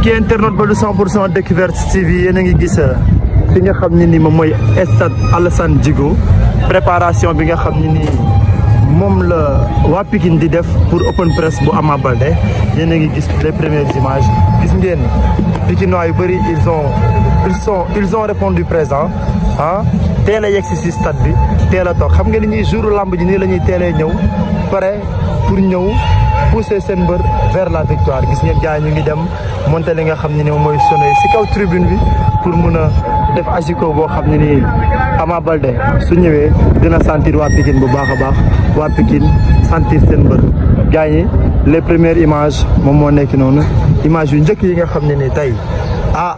mbokki internet ba du 100 pour cent découverte TV yéen a ngi gis fi nga xam ne ni moom mooy stade Alassane Djigo préparation bi nga xam ne nii moom la waa Pikine di def pour open press bu Ama Baldé yéen a ngi gis les premières images gis ngeen Pikinois yu bëri ils ont ils sont ils ont répondu présent ah teel a yegg si si stade bi teel a toog xam nga ni ñuy jour lamb ji nii la ñuy teelee ñëw pare pour ñëw pousser seen mbër vers la victoire gis ngeen gars ñu ngi dem monter li nga xam ne ni moom mooy sonné si kaw tribune bi pour mun a def asiko boo xam ne nii Ama Baldé su ñëwee dina sentir waa Pikine bu baax a baax waa Pikine sentir seen mbër gars yi les premières images moom moo nekk noonu image yu njëkk yi nga xam ne ni tey ah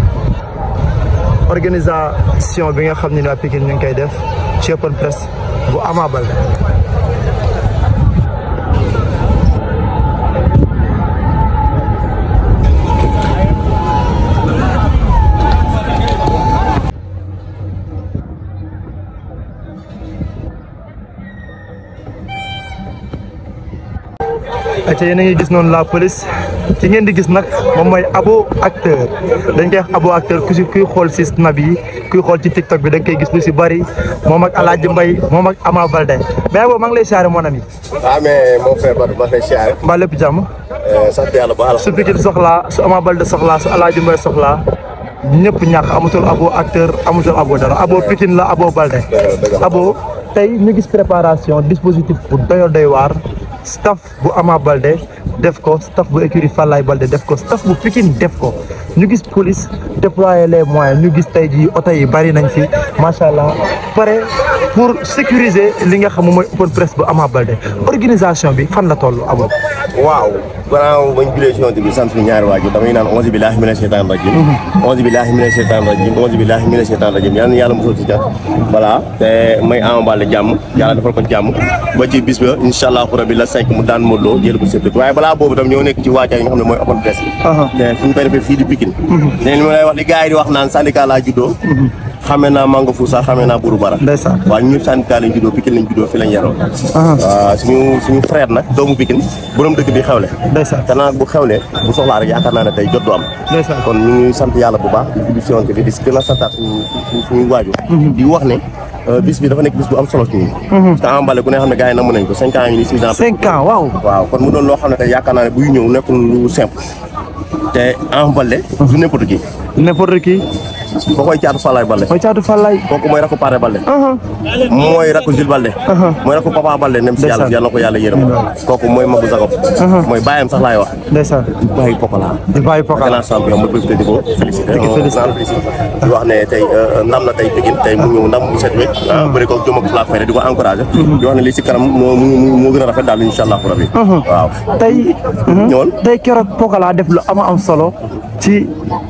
organisation bi nga xam ne ni waa Pikine ñu ngi koy def ci open press bu Ama Baldé acca yéen a ngi gis noonu la police ki ngeen di gis nag moom mooy abo acteur dañ koy wax abo acteur ku si kuy xool si snap yi kuy xool ci tiktok bi da nga koy gis lu si bëri moom ak Alaaji Mbay moom ak Ama Baldé mais abo maa ngi lay siyaare mon ami ah mais mon frère Badou maa ngi lay siyaare. mbaa lépp jàmm sant yàlla ba su Pikine soxlaa su Ama Baldé soxlaa su Alaaji Mbay soxlaa ñëpp ñàkk amatul abo acteur amatul abo dara abo Pikine la abo Baldé abo tey ñu gis préparation dispositif bu doyo doy waar staff bu Ama Baldé def ko staff bu écurie Fallaye Baldé def ko staff bu Pikine def ko ñu gis police déployer les moyens ñu gis tey jii oto yi bari nañ fi macha allah pare pour sécuriser li nga xam mooy open press bu Ama Baldé organisation bi fan la toll abo waaw gannaaw bañ julee si yonent bi sant suñu ñaari waajur damay naan onze billahi mina sheytaan rajim onze billahi mina sheytaan rajim onze billahi mina sheytaan rajim yal na yàlla mosal ci cat voilà te may Ama Baldé jàmm yàlla defal ko jàmm ba ci bis ba incha allahu rabi la cinq mu daan Modou Lo jël ko sëpp waaye balaa boobu tam ñoo nekk ci waajaay yi nga xam ne mooy open press bi te fu ñu koy defee fii di Pikine ne li ma lay wax li gars yi di wax naan syndicat laa juddoo xamee naa Mango Foussa xamee naa Bourou Bara ndeysaan waaw ñun syndicat lañ juddoo Pikine lañ juddoo fi lañ yaroo waaw suñu suñu frère nag doomu Pikine borom dëkk bi xewle ndeysaan te nag bu xewlee bu soxlaa rek yaakaar naa ne tey jot du am ndeysaan kon ñu ngi sant yàlla bu baax di julli si yonent bi di gën a santaat suñu suñu suñu waajur di wax ne bis bi dafa nekk bis bu am solo ci ñun te Ama Baldé ku ne xam ne gars yi namm nañ ko cinq ans yi nii six ans cinq ans waaw waaw kon mu doon loo xam ne tey yaakaar naa ne buy ñëw nekkul lu simple te Ama Baldé du n'importe qui n'importe qui boo koy caatu Fallaye Baldé mooy caatu Fallaye kooku mooy rakku Paare Baldé mooy rakku Jules Baldé mooy rakku Papa Baldé nem si yàlla yàlla na ko yàlla yërëm kooku mooy Magu Zagob mooy bàyyam sax laay wax ndeysaan bàyyi Pokola di bàyyi pokal grand champion ma profité di ko félicité ko félicité. naan félicité di wax ne tey ndam na tey Pikine tey mu ñëw ndam bu set wecc bëri ko jom ak flaak fayda di ko encouragé di wax ne li si kanam moo moo moo gën a rafet daal incha allahu rabi waaw tey ñëwal tey keroog Pokola def lu ama am solo ci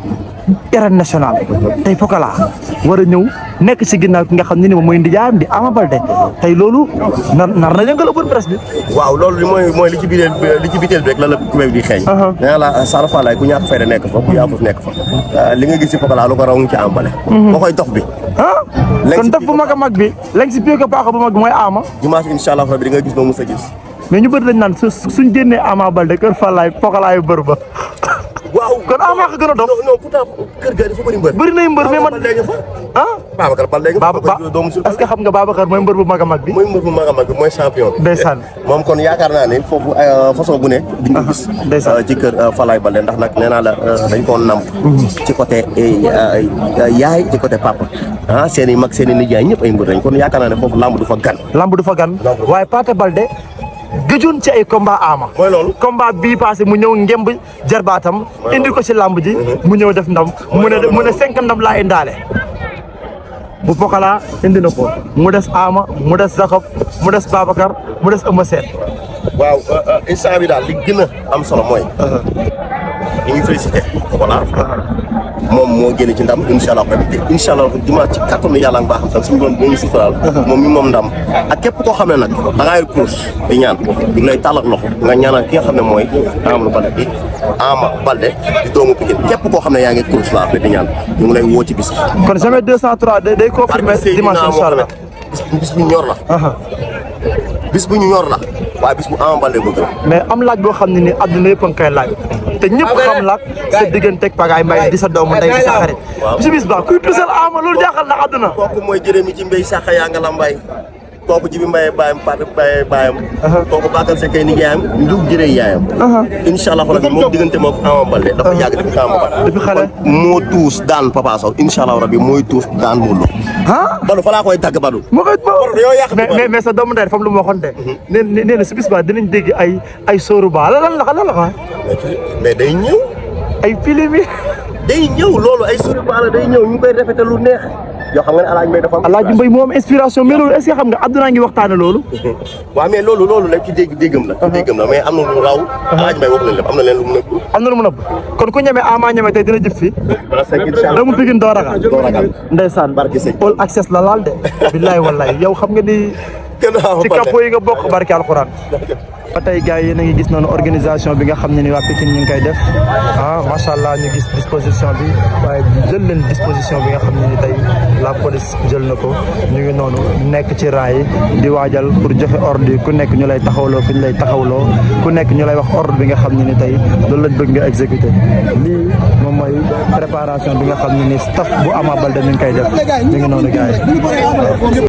arène nationale tey Pokola war a ñëw nekk ci ginnaaw ki nga xam ne ni moom mooy ndijaayam di Ama Baldé tey loolu nar nar na yëngal open press bi waaw loolu li mooy mooy li ci biteel li ci biteel bi rek la la kubéy bi di xeeñ nee naa la Sara Fallaye ku ñàkk fayda nekk fa ku yaafus nekk fa li nga gis ci Pokola lu ko raw ngi ci Ama Baldé boo koy dox bi ah Léegi kon def bu mag a mag bi léegi si pied que paax bu mag bi mooy Ama dimanche incha allah rabi di nga gis noo mos a gis mais ñu bëri dañ naan su suñ génnee Ama Baldé kër Fallaye Pokola yu bër ba waaw kon Ama ko gën a dof non non pourtant kër ga dafa bëri mbër bëri nay mbër mais man Baldé nga fa ah Babacar Baldé nga fa Baba doomu sul est-ce que xam nga Babacar mooy mbër bu mag a mag bi mooy mbër bu mag a mag bi mooy champion bi ndeysaan moom kon yaakaar naa ne foofu façon bu ne di nga gis ndeysaan. ci kër Falaye Baldé ndax nag nee naa la dañ koo namp ci côté yaay ci côté papa ah seen i mag seen i nijaay ñëpp ay mbër lañ kon yaakaar naa ne foofu lamb du fa gan lamb du fa gan waaye Pathé Baldé gëjoon ci ay combat Ama mooy loolu combat bii passé mu ñëw ngemb jarbaatam indi ko ci lamb ji mu ñëw def ndam mu ne mu ne cinq ndam laa indaale bu Pokola indi na ko mu des Ama mu des Jacob mu des Babacar mu des Eumeu Sène waaw instant bi daal li gën a am solo mooy ñu ngi félicité voilà moom moo génne ci ndam incha allah rabi te incha allah dimanche ci kattanu yàlla nga baaxam tam suñu borom dinañu suturaal moom mi moom ndam ak képp koo xam ne nag da ngaa yor course di ñaan ñu ngi lay tàllal loxo nga ñaanal ki nga xam ne mooy Amadou Baldé bi Ama Baldé di doomu Pikine képp koo xam ne yaa ngi course laa di ñaan ñu ngi lay woo ci bis bi. kon jamais 203 day day confirmer Barke dimanche Seydina incha allah Mohamed bis bis bu ñor la. bis bu ñu ñor la waaye bis bu Ama Baldé bëgg la mais am laaj boo xam ne ni àdduna yëpp a ngi koy laaj te ñëpp xam la sa digganteeg Pagaye Mbaye di sa doomu ndey di sa xarit si bis ba kuy tusal Ama loolu jaaxal na àdduna kooku mooy jërëmi ci mbéy sax yaa nga la mbay kooku jibi mbaye baayam Paate Mbaye baayam kooku Bakar Seck kay ni yaayam ndug jëree yaayam incha allah rabbi moom diggante moom Ama Baldé dafa yàgg depuis Ama Baldé depuis xale moo tuus daan Papa Sow incha allah rabbi mooy tuus daan Modou Lo ah Badou fa laa koy tàgg Badou moo koy yow yàq mais mais mais sa doomu ndey fam lu ma waxoon de nee na nee na si bis ba dinañ dégg ay ay sóoru ba lan lan la lan la mais day ñëw ay film yi day ñëw loolu ay sori baala day ñëw ñu koy répété lu neex yoo xam nga ne alaaj mbay dafa am Alaaji Mbay moo am inspiration mais loolu est-ce que xam nga àdduna ngi waxtaane loolu waaw mais loolu loolu lépp ci dégg déggam la ci déggam la mais am na lu raw alaaj mbay wax leen lépp am na leen lu mu nëbb am na lu mu nëbb kon ku ñeme Ama ñeme tey dina jëf fi parce que incha allah doomu Pikine doo ragal doo ragal ndeysaan Barke sëñ. all access la laal de billaay wallaay yow xam nga ni kenn Ama ci Baldé. capot yi nga bokk barke alxuraan ba tey gars yi yéen a ngi gis noonu organisation bi nga xam ne ni waa Pikine ñu ngi koy def ah macha allah ñu gis disposition bi waaye jël leen disposition bi nga xam ne ni tey la police jël na ko ñu ngi noonu nekk ci rang yi di waajal pour joxe ordre yi ku nekk ñu lay taxawloo fi ñu lay taxawloo ku nekk ñu lay wax ordre bi nga xam ne ni tey loolu lañ bëgg nga exécuter lii moom mooy préparation bi nga xam ne ni staff bu Ama Baldé ñu ngi koy def ñu ngi noonu gars yi.